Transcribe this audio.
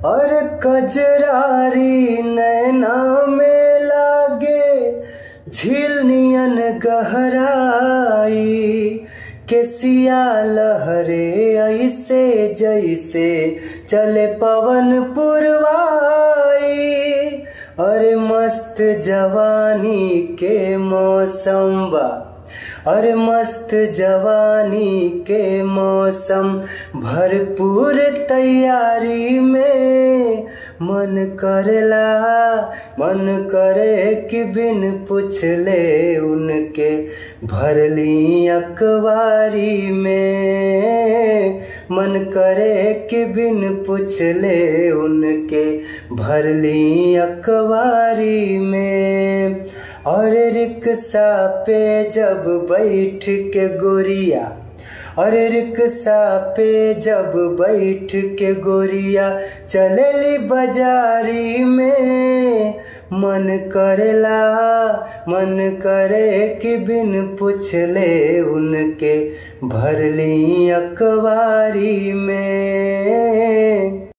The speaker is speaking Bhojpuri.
और कजरारी नैना में लागे झील नियन गहराई केसिया लहरे ऐसे जैसे चले पवन पुरवाई अरे मस्त जवानी के मौसम बा अरे मस्त जवानी के मौसम भरपूर तैयारी में मन करेला मन करे कि बिन पुछले उनके भरली अखबारी में मन करे कि बिन पुछले उनके भरली अखबारी में और रिक्शा पे जब बैठ के गोरिया और रिक्शा पे जब बैठ के गोरिया चलेली बाजारी में मन करेला मन करे कि बिन पुछले उनके भरली अखबारी में